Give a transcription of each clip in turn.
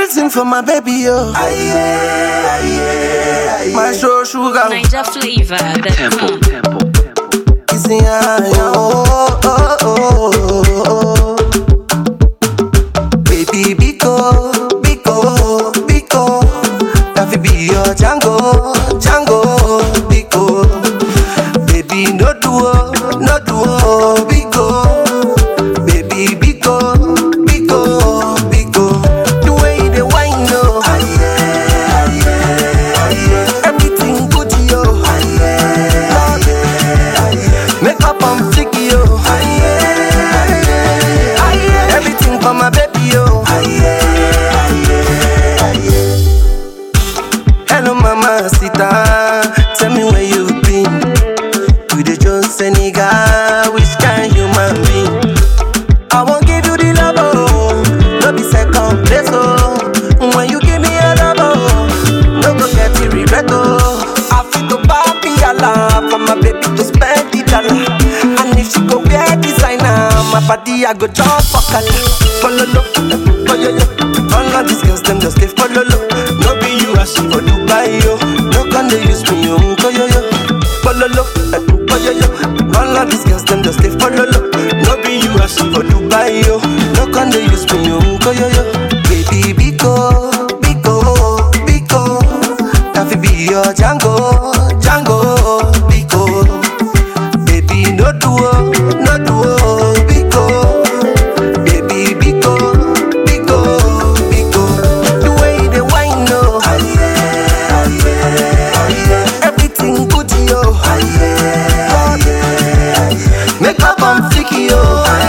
Everything for my baby, yo. My show sugar. Niger flavor. Tempo, tempo, tempo. Kissing her, yo. Oh, oh, oh, oh, oh. Baby, Biko, Biko, Biko. That fi be your Django, Django, Biko. Baby, no duo, no duo, Biko. Baby, Biko, Biko, Biko. The way you dey whine, yo. Everything good, yo. Make up on flicky, yo. Everything for my baby, yo. Hello, mama, sita. Tell me where you been. You the Jones Senegal, which kind human being? I won't give you the love, oh. No be second place, oh. When you give me a love, oh. No go get the regret, oh. I feel to papi Allah for my baby to spend the dollar. And if she go wear designer, my body I go jump for color. Follow lo, follow yo. All of these girls them just live follow lo. No be you as she for Dubai yo. No can they use me yo, yo yo. Follow lo, follow yo. All of these girls them just live follow lo. No be you as she for Dubai yo. No can they use me yo, yo yo. Baby Biko, Biko, Biko. That fi be your Django, Django, Biko. Baby, no duo, no duo, Biko. Baby, Biko, Biko, Biko. The way they whine, no. Everything good, yo. Make up on flicky, yo.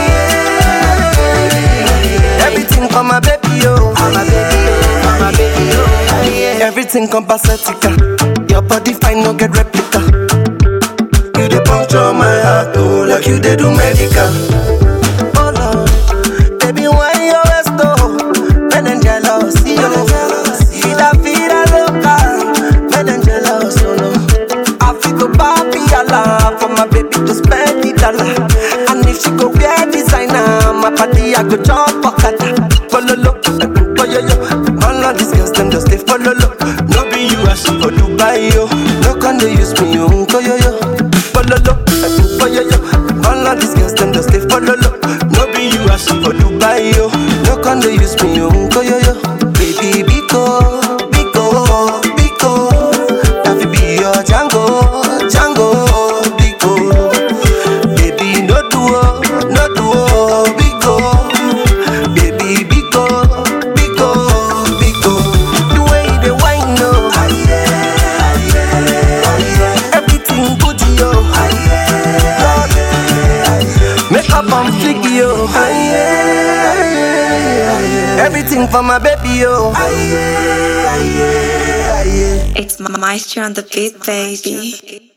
Everything for my baby, yo. For my baby, yo. For my baby, yo. Everything compacetica. Your body fine, no get replica. You dey puncture my heart, oh, like you dey do medical. Oh Lord, baby, why you always go? Men and jealous, yo. Vida, vida loca, men and jealous, oh no. I feel go papi Allah for my baby to spend the dollar. And if she go wear designer, my body I go jump for kata. Follow lo, follow yo. All of these girls them just they follow lo. No be you as for Dubai yo. No can they use me yo, yo yo. Follow lo, follow yo. All of these girls them just they follow lo. No be you as for Dubai yo. No can they use me yo, yo yo. Baby Biko, Biko, Biko. That fi be your Django, Django, Biko. Baby, no duo, no duo, Biko. Baby, Biko, Biko, Biko. The way they whine, no. Everything good, yo. Make up on flicky, yo. Everything for my baby, yo. It's Maestro on the beat, baby.